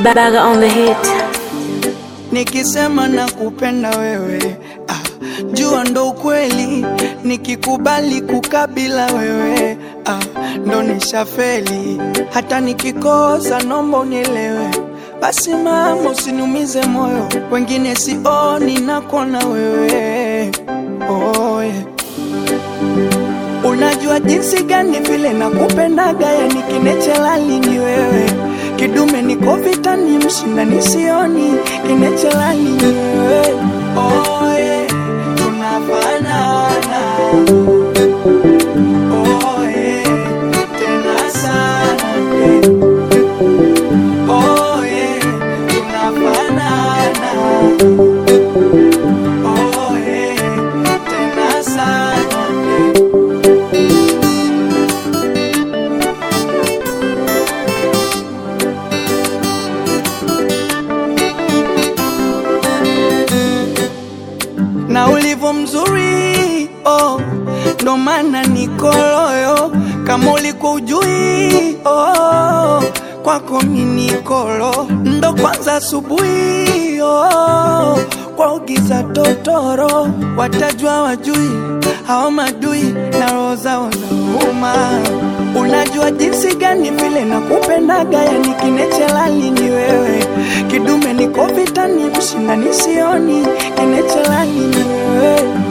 Baga on the hit. Nikisema nakupenda wewe ah, jua ndo ukweli. Nikikubali kukabila wewe ah, ndo nishafeli. Hata nikikosa nomba unielewe. Basi mama, usiniumize moyo, wengine sioni nakona wewe oh, yeah. Unajua jinsi gani vile nakupendaga, yani kinechelali ni wewe, kidume niko vitani, mshinda nisioni, kinechelali ni wewe oh, yeah. Tunafanana oh, yeah. Tena sana yeah. Oh, yeah. Tunafanana oh, yeah. Tena sana yeah. na ulivyo mzuri oh, ndo maana niko loyo. Kama ulikuwa ujui oh, kwako mimi nikolo ndo kwanza asubuhi oh, kwa ugiza totoro watajua wajui hao madui na roho zao zauma. Unajua jinsi gani vile nakupendaga, yani kinechelali ni wewe, kidume niko vitani, mshinda nisioni, kinechelali ni wewe